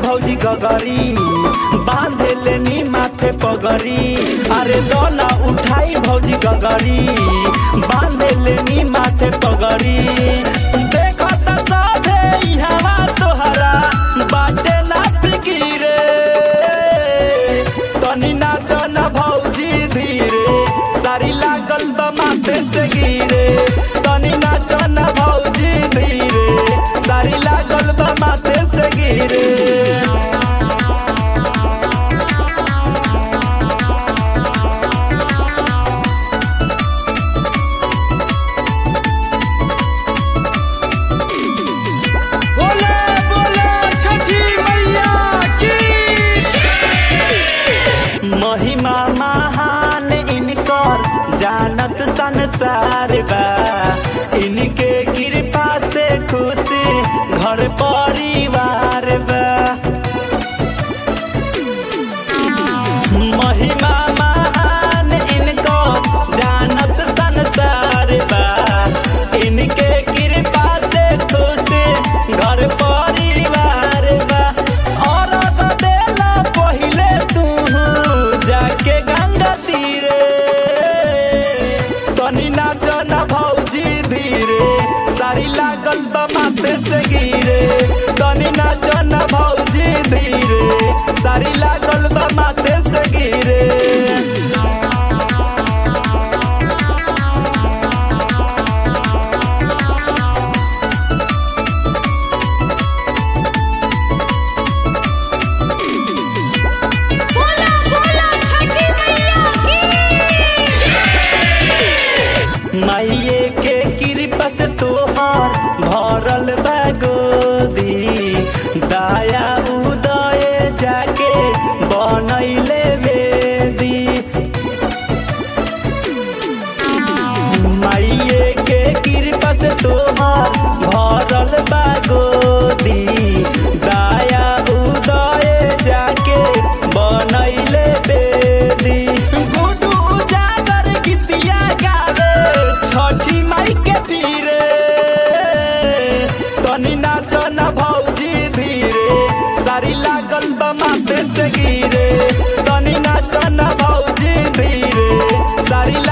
भौजी गगरी बांधे लेनी माथे पगरी अरे दोना उठाई भौजी गगरी बांधे लेनी माथे पगरी देखो त साधे इहवा तोहरा बाटे ना फिकिरे तनी नाच न भौजी धीरे सारी लागल बा माथे से गिरे तनी नाच न भौजी धीरे सारी लागल बा माथे से गिरे बोले बोले छठी मैया की महिमा महान इनकर जानत संसार बा इनके कृपा से खुशी घर परिवार बा महिमा महान इनकर जानत संसार बा इनके कृपा से खुशी घर परिवार बा और देला पहिले तू जाके गंगा तीरे तनी नाच न भौजी धीरे सारी लागल बा माथे से गिरे तनी नाच न भौजी धीरे सारी लागल बा माथे से गिरे बोला बोला छठी मैया की माइये के कृपा से तोहार भरल बा गोदी दाया उदय जाके बनैले बेदी माइये के कृपा से तोहार भरल बा गोदी दाया उदय जाके बनैले बेदी गुडू उजागर गीतिया गावे छठी माई के पीरे तनी नाच न भौजी धीरे सारी लागल बा माथे से गिरे तनी नाच न भौजी धीरे सारी